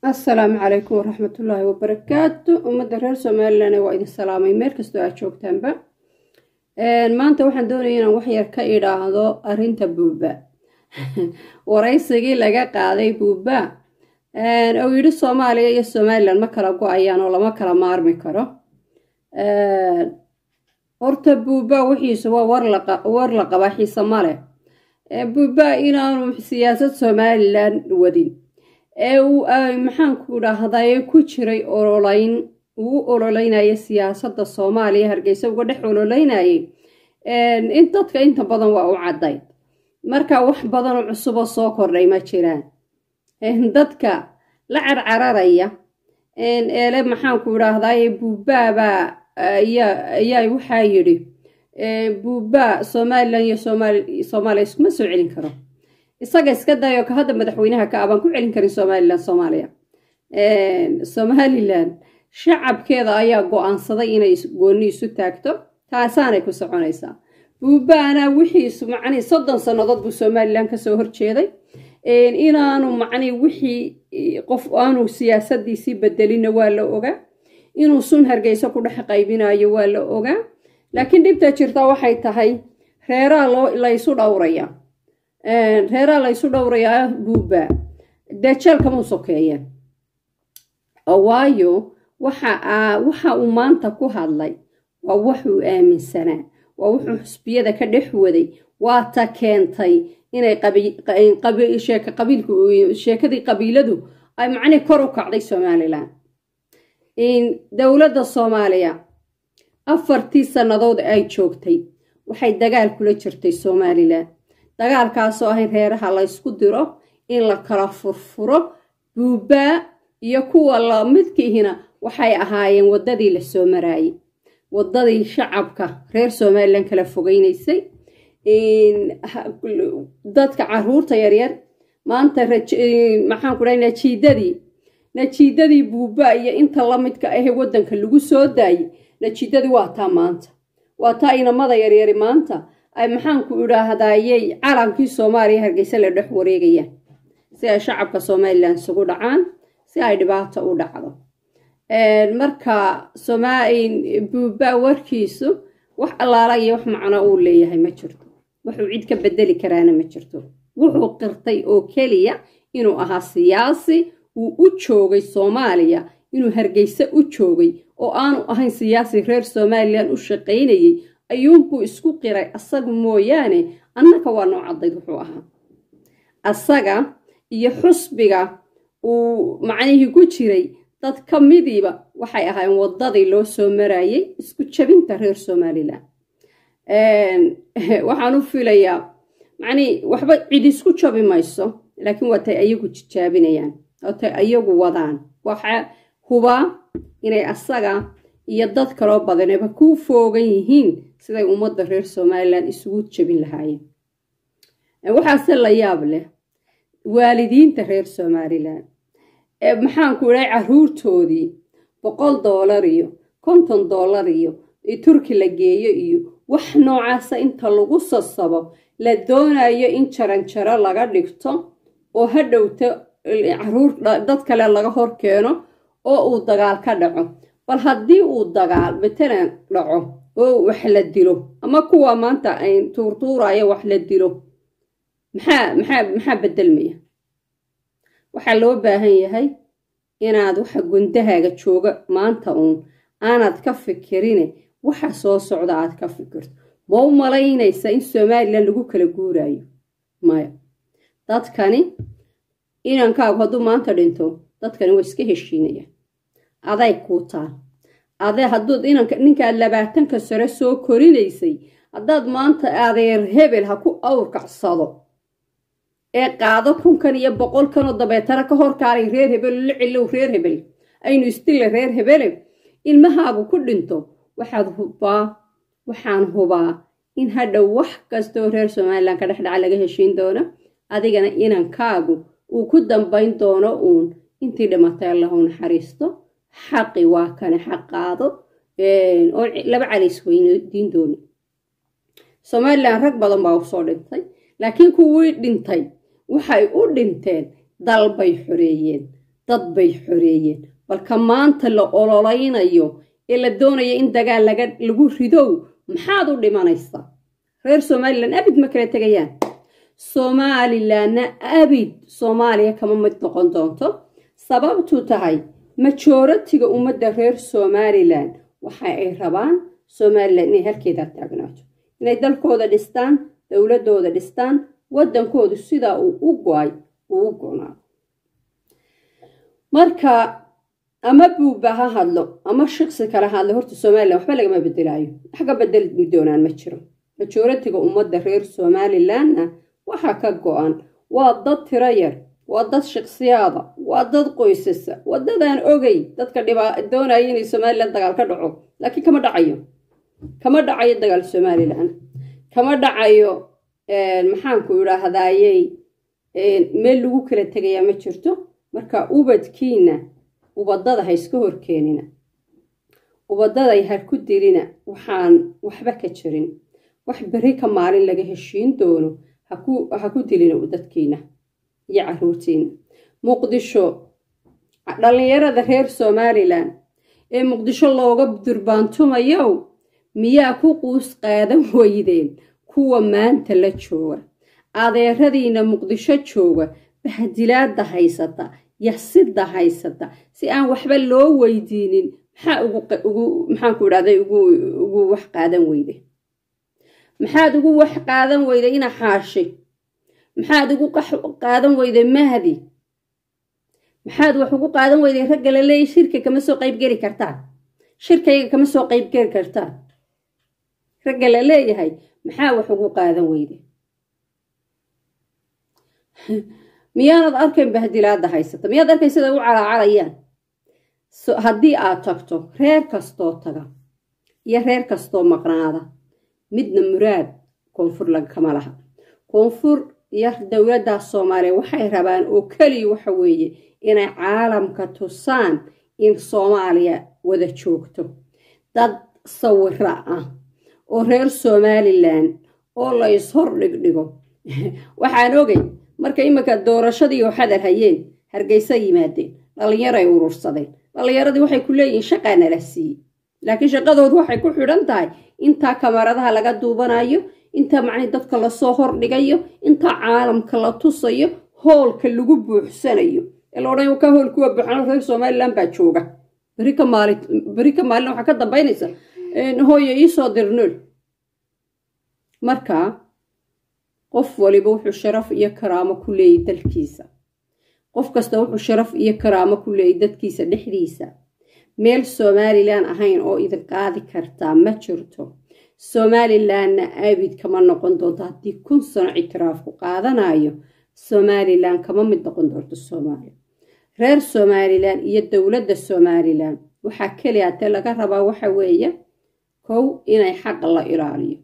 assalaamu calaykum waraxmatullaahi wabarakaatu ummadda reer somalilan waa idin salaamay meel kastoo aad joogtaanba maanta waxaan doonaya inaan waxyar ka idhaahdo arinta buuba waraysigii laga qaaday buuba oo yidhi soomaaliya iyo somalilan ma kala go-ayaan oo lama kala maarmi karo horta buuba wixiisa waa war la qabaa xiise male buuba inaanu siyaasad somalilan wadin ee uu maxaanku dhahdaye ku jiray ololeyn uu ololeynaya siyaasadda soomaaliya hargeysa uga dhex ololeynayay in dadka inta badan waa u caddayd marka wax badanoo cusuboo soo kordhay ma jiraan dadka la carcararaya eele maxaanku dhahdaye buubaabaa ayaa waxaa yidhi buuba somalilan iyo soomaaliya iskuma soo celin karo isaga iska dayo ka hadda madaxweynaha ka abaan ku celin karin somalilan soomaaliya somalilan shacabkeeda ayaa go-aansaday inay goonni isu taagto taasaanay ku soconaysaa buubaana wixiisu macnii soddon sannadood buu somalilan kasoo horjeeday inaanu macnii wixii qof aanu siyaasadiisii bedelina waa la ogaa inuu sun hargeyso ku dhex qaybinayo waa la ogaa laakiin dhibta jirta waxay tahay reeraa laysu dhowraya reeraa laysu dhowrayaa buuba dejeelkamau sokeeyeen waayo waxa uu maanta ku hadlay waa waxuu aaminsanaa waa wuxuu xusbiyada ka dhex waday waa ta keentay inay sheekadii qabiiladu ay macnii kor u kacday somalilan dowladda soomaaliya afartii sannadood ay joogtay waxay dagaal kula jirtay somalilan dagaalkaasoo ahayn reeraha laysku diro in la kala furfuro buubaa iyo kuwa lamidkiihina waxay ahaayeen waddadii la soo maraayey waddadii shacabka reer somalilan kala fogeynaysay dadka caruurta yaryar maanta maxaanku dhaha najiidadii najiidadii buuba iyo inta lamidka ahe waddanka lagu soo daayey najiidadii waa taa maanta waa taa inamada yaryari maanta ay maxaanku idhaahdayey calankii soomaaliya hargeysa la dhex wareegayaan si ay shacabka somalilan isugu dhacaan si ay dhibaato u dhacdo marka buuba warkiisu wax allaala iyo wax macno uu leeyahay ma jirto wuxuu cid ka bedeli karaana ma jirto wuxuu qirtay oo keliya inuu ahaa siyaasi uu u joogay soomaaliya inuu hargeysa u joogay oo aanu ahayn siyaasi reer somalilan u shaqaynayay ayuunbuu isku qiray asaga mooyaane annaka waa noo caddayd wuxuu ahaa asaga iyo xusbiga uu macnihii ku jiray dad ka midiiba waxay ahaayeen waddadii loo soo maraayey isku jabinta reer somalilan waxaan u filayaa macnii waxba cid isku jabi mayso laakiin waa tay ayagu jijaabinayaan oo tay ayagu wadaan waxa hubaa inay asaga iyo dad kaloo badaneba ku foogan yihiin siday ummadda reer somalilan isugu jabin lahaayeen waxaase la yaab leh waalidiinta reer somalilan maxaanku idhahay caruurtoodii boqol doolar iyo konton doolar iyo turki la geeyo iyo wax noocaasa inta lagu sasabo la doonayo in jaranjaro laga dhigto oo ha dhowto caruur dad kale laga hor keeno oo uu dagaal ka dhaco bal haddii uu dagaal matalan dhaco oo wax la dilo ama kuwa maanta ay tuurtuuraya wax la dilo maxaa maxaa maxaa bedelmaya waxaa loo baahan yahay inaad waxa gundahaaga jooga maanta uun aanad ka fikirine waxa soo socda aad ka fikirto ma u malaynaysa in somalilan lagu kala guuraayo maya dadkani inankaagu hadduu maanta dhinto dadkani waa iska heshiinayaan aday kuu taal ade hadduud inanka ninkaad labaatanka sare soo korinaysay haddaad maanta adeer hebel ha ku awrkacsado ee qaado kunkan iyo boqolkanoo dabeetana ka horkaalay reer hebel la cilow reer hebel aynu istilla reer hebele ilmahaagu ku dhinto waxaad hubaa waxaan hubaa in hadhow wax kastoo reer somalilan ka dhexdhaca laga heshiin doono adigana inankaagu uu ku dambayn doono uun intii dhimatay allahu naxariisto xaqi waa kane xaqaado oo laba calays weydiin dooni somalilan rag badan baa usoo dhintay laakiin kuwii dhintay waxay u dhinteen dal bay xoreeyeen dad bay xoreeyeen balka maanta la ololaynayo ee la doonaya in dagaal lagu ridow maxaad u dhimanaysaa reer somalilan abid ma kala tegayaan somalilanna abid soomaaliya kama mid noqon doonto sababtu tahay majoratiga ummadda reer somalilan waxa ay rabaan somalilan inay halkeeda taagnaato inay dalkooda dhistaan dowladooda dhistaan waddankoodu sidaa uu u go-ay uu u go-naado marka ama buuba ha hadlo ama shaqsi kala hadlo horta somalilan waxba lagama bedelaayo waxga bedeli doonaan ma jiro majoratiga ummadda reer somalilanna waxaa ka go-an waa dad tiro yar waa dad shaksiyaada waa dad qoysasa waa dadaan ogey dadka doonaya inay somalilan dagaal ka dhaco laakiin kama dhacayo kama dhacayo dagaal somalilan kama dhacayo maxaanku idhaahdayey meel lagu kala tegayaa ma jirto marka ubadkiina ubadada ha iska horkeenina ubadaday ha ku dilina waxaan waxba ka jirin wax beri ka maalin laga heshiin doono ha ku dilina dadkiina iyo caruurtiina muqdisho dhallinyarada reer somalilan ee muqdisho looga durbaantumayow miyaa ku quus qaadan weydeen kuwa maanta la jooga adeeradiina muqdisho jooga bahdilaada haysata yasida haysata si aan waxba loo weydiinin maxaa ugu maxaanku idhahday ugu wax qaadan weyde maxaad ugu wax qaadan weyda ina xaashi maxaad ugu qaadan weyday mahdi maxaad wax ugu qaadan weyday ragga la leeyay shirka kama soo qaybgeli kartaan shirkayga kama soo qaybgeli kartaan ragga la leeyahay maxaa wax ugu qaadan weyday miyaanad arkayn bahdilaada haysata miyaad arkayn sida u calaacalayaan haddii aad tagto reer kastoo taga iyo reer kastoo maqnaada midna muraad koonfur kama laha koonfur iyo dowladda soomaaliya waxay rabaan oo keliya waxa weeye inay caalamka tusaan in soomaaliya wada joogto dad sawira ah oo reer somalilan oo la ishor dhigdhigo waxaan ogay marka iminka doorashadii oo xadar hayeen hargeysa yimaadeen dhallinyaray urursadeen dhallinyaradii waxay ku leeyihiin shaqaa nala siiyey laakiin shaqadoodu waxay ku xidhan tahay intaa kamaradaha laga duubanayo intaa macnii dadka lasoo hordhigayo intaa caalamka la tusayo hoolka lagu buuxsanayo ee la odhan ka hool kuwa buuxano reer somalilan baa jooga beri ka maalin beri ka maalin waxaa ka dambaynaysa hooyo iisoo dirnool marka qof waliba wuxuu sharaf iyo karaamo ku leeyay dalkiisa qof kasta wuxuu sharaf iyo karaamo ku leeyay dadkiisa dhexdiisa meel somalilan ahayn oo idin qaadi kartaa ma jirto somalilanna abid kama noqon doonto haddii kun sano ictiraafku qaadanayo somalilan kama mid noqon doonto soomaaliya reer somalilan iyo dowladda somalilan waxaa keliya hatee laga rabaa waxa weeye kow inay xaqa la ilaaliyo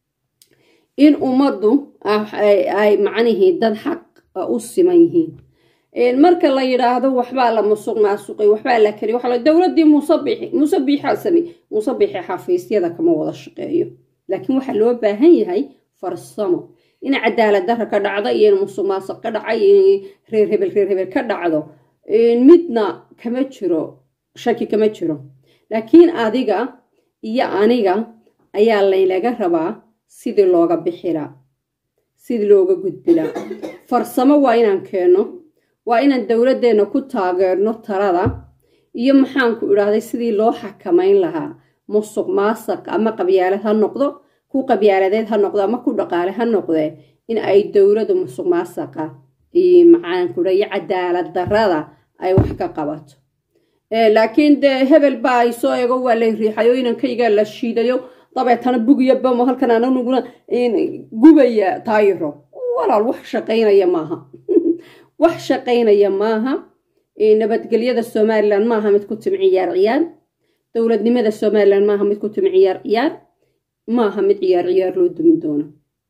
in ummaddu ay macnihii dad xaq u siman yihiin marka la yidhaahdo waxbaa la musuq maasuqay waxbaa la keliy waxa dowladdii muusebixi muusebixaa samey muusebixi xafiisyada kama wada shaqeeyo laakiin waxaa loo baahan yahay farsamo in cadaalad darra ka dhacdo iyo in musuq maasuq ka dhacay iyo reer hebel reer hebel ka dhacdo midna kama jiro shaki kama jiro laakiin adiga iyo aniga ayaa laynaga rabaa sidii looga bixilaa sidii looga gudbilaa farsamo waa inaan keenno waa inaan dowladdeenna ku taageerno talada iyo maxaanku idhaahday sidii loo xakamayn lahaa musuq maasaq ama qabyaalad ha noqdo ku qabyaaladeed ha noqdo ama ku dhaqaale ha noqdee in ay dowladdu musuq maasaqa maxaanku iyo cadaalad darrada ay wax ka qabato laakiin dee hebel baa ay soo eego waa lay riixayo inankaygaa la shiidayo dabeetana bugiyo bamo halkan ananuguna gubaya taayiro walaal wax shaqaynaya maaha wax shaqaynaya maaha nabadgelyada somalilan maaha mid ku timi ciyaar ciyaar dowladnimada somalilan maaha mid ku timi ciyaar ciyaar maaha mid ciyaar ciyaar loo dumin doono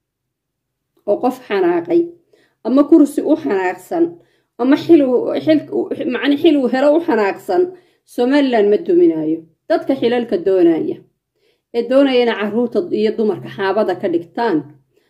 oo qof xanaaqay ama kursi u xanaaqsan ama man xil uu helo u xanaaqsan somalilan ma duminayo dadka xilalka doonaya ee doonayana caruurta iyo dumarka xaabada ka dhigtaan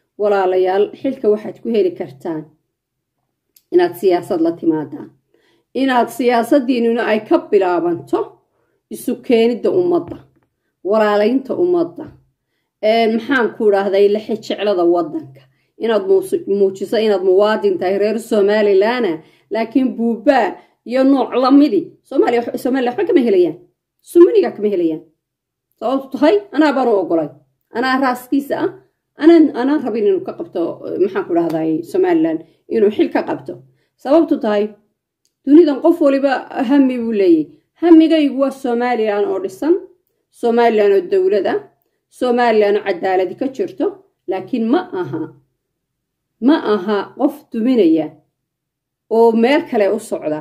walaalayaal xilka waxaad ku heli kartaan inaad siyaasad la timaadaan inaad siyaasadiinuna ay ka bilaabanto isu keenidda ummadda walaalaynta ummadda maxaan ku idhaahday lexe jeclada waddanka inaad muujiso inaad muwaadin tahay reer somalilanna laakiin buubaa iyo nooc lamidi somalia somaliya waxba kama helayaan sumaniga kama helayaan sababtu tahay anaa baanu ogolay anaa raaskiisa ah anaan anaan rabin inuu ka qabto maxaan ku dhahday somalilan inuu xil ka qabto sababtu tahay dunidan qof waliba hami buu leeyahy hamigaygu waa somalilan oo dhisan somalilan oo dowlada somalilan oo cadaaladi ka jirto laakiin ma aha ma aha qof duminaya oo meel kale u socda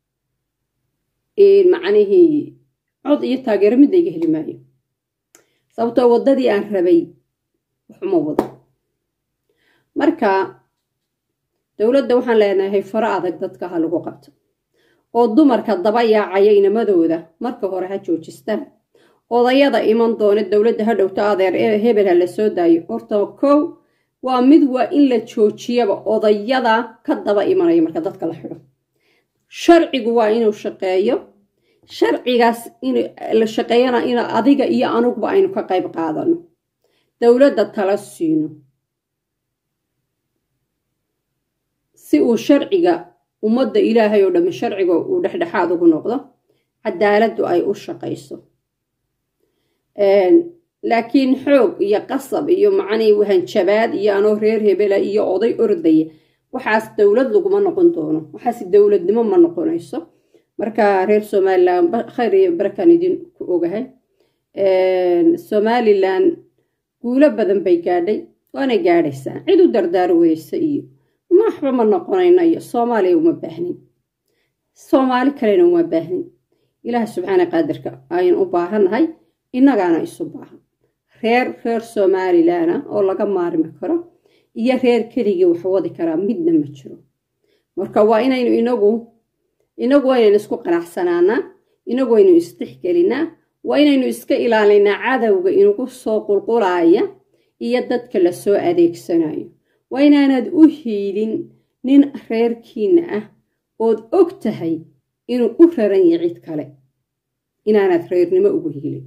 macnihii cod iyo taageero midda iga heli maayo sababtoo waddadii aan rabay waxuma wado marka dowladda waxaan leenahay faro adag dadka ha lagu qabto oo dumarka daba yaacaya inamadooda marka hore ha joojistaan odayada iman doona dowladda ha dhowto adeer ee hebel ha la soo daayo horta kow waa mid waa in la joojiyaba odayada ka daba imanaya marka dadka la xidho sharcigu waa inuu shaqeeyo sharcigaas in la shaqeeyana in adiga iyo anugba aynu ka qayb qaadano dowladda tala siino si uu sharciga ummadda ilaahay oo dhamme sharciga uu dhexdhexaad ugu noqdo cadaaladdu ay u shaqayso laakiin xoog iyo qasab iyo macnii wahanjabaad iyo anoo reer hebela iyo oday ordaya waxaas dowlad laguma noqon doono waxaas dowladnimo ma noqonayso marka reer somalilan khayr iyo barakaan idin ku ogahay somalilan guulo badan bay gaadhay waana gaadhaysaa cid u dardaaro weyse iyo maxba ma noqonayno iyo soomaaliya uma baahnin soomaali kalena uma baahnin ilaah subxaana qaadirka aynu u baahannahay innagaana isu baahan reer reer somalilana oo laga maarmi karo iyo reer keligii wax wadi karaa midna ma jiro marka waa inaynu inagu inagu waynaynu isku qanacsanaanaa inagu waynu isdhexgelinaa waa inaynu iska ilaalinaa cadowga inagu soo qulqulaaya iyo dadka lasoo adeegsanayo waa inaanad u hiilin nin reerkiina ah ood og tahay inuu u raran yahay cid kale inaanad reernimo ugu hiilin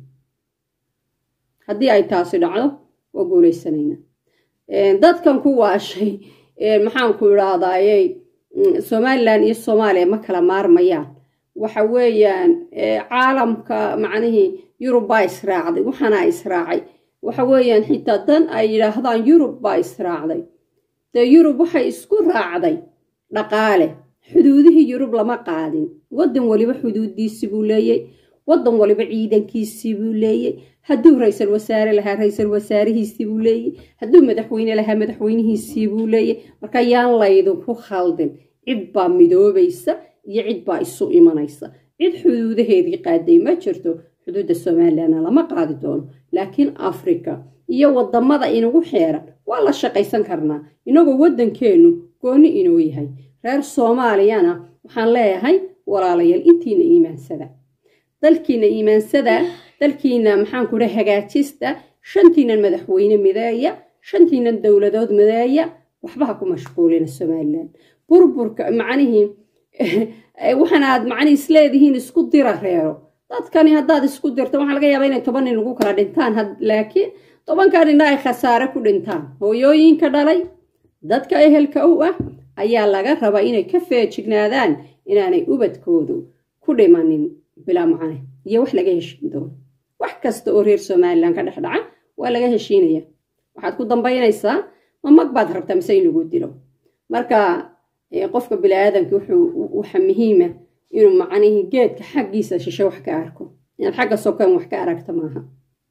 haddii ay taasi dhacdo waa guulaysanaynaa dadkan ku waashay maxaanku idhaahdayey somalilan iyo soomaaliya ma kala maarmayaan waxa weeyaan caalamka macnihii yurub baa israacday waxaana israacay waxa weeyaan xitaa dan ay yidhaahdaan yurub baa israacday dee yurub waxay isku raacday dhaqaale xuduudihii yurub lama qaadin waddan waliba xuduudiisi buu leeyey waddan waliba ciidankiisii buu leeyey hadduu ra-iisal wasaare lahaa ra-iisal wasaarihiisii buu leeyey hadduu madaxweyne lahaa madaxweynihiisii buu leeyey marka yaan laydinku khaldin cid baa midoobaysa iyo cid baa isu imanaysa cid xuduudaheedii qaaday ma jirto xuduudda somalilanna lama qaadi doono laakiin africa iyo wadamada inagu xeeran waa la shaqaysan karnaa inagoo waddankeennu gooni inoo yahay reer soomaaliyana waxaan leeyahay walaalayaal intiina iimaansada dalkiina iimaansada dalkiina maxaanku dha hagaajista shantiinan madaxweyne mideeya shantiinan dowladood mideeya waxba ha ku mashquulina somalilan burburka macnihii waxaan aad macnihi isleedihiin isku dira reero dadkani haddaad isku dirta waxaa laga yaabaa inay toban nin lagu kala dhintaan laakiin tobanka nina ay khasaare ku dhintaan hooyooyinka dhalay dadka ehelka u ah ayaa laga rabaa inay ka feejignaadaan inaanay ubadkoodu ku dhimanin bilaa macne iyo wax laga heshiin doono wax kasta oo reer somalilan ka dhex dhaca waa laga heshiinaya waxaad ku dambaynaysaa ma mag baad rabtaa mise in lagu dilo marka qofka bini-aadanka wuxuu waxa muhiima inuu macnihii geedka xaggiisa shishe wax ka arko inaad xagga sokan wax ka aragta maaha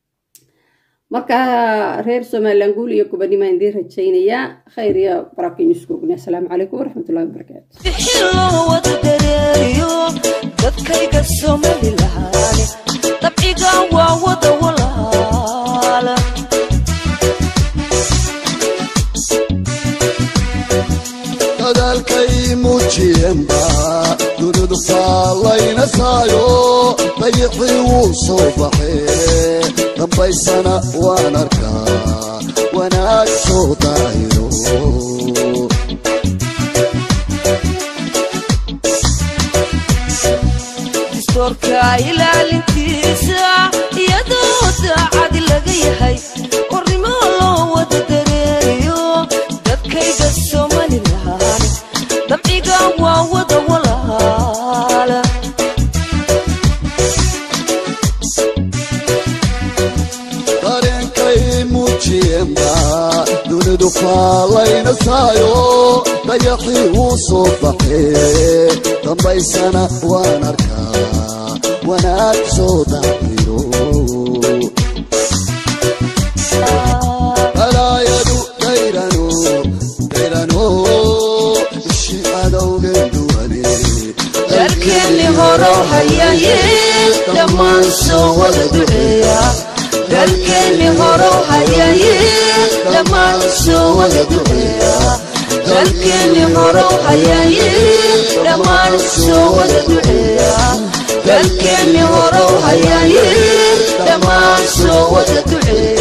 marka reer somalilan guul iyo gubanimaan idiin rajaynayaa khayr iyo baraakiin isku ogna asalaamu calaykum waraxmatullahi wabarakaatu dadkayga somalilan dabciga waa wada walaala dadaalkay muujiyeenba dunidu faallaynasaayo dayicii wuu soo baxee dambaysana waan arkaa wanaag soo daayiro doorka ilaalintiisa iyadoo daacad laga yahay qornimo loo wada dareeriyo dadkayga somalilan dabciga waa wada walaala dareenkay muujiyeenba dunidu faalaynasaayo dayaxii wuu soo baxee dambaysana waan arkaa wanaag soo daxiro balaayadu dayrano dayrano ishi adowgen duwane dalkeenni horow hayaye dhammaan soo wada duceeya dalkeenni horow hayaye dhammaan soo wada duceeya dalkeenni horow hayaye dhammaan soo wada duceeya dalkeenni horow hayaye dhammaan soo wada duceeya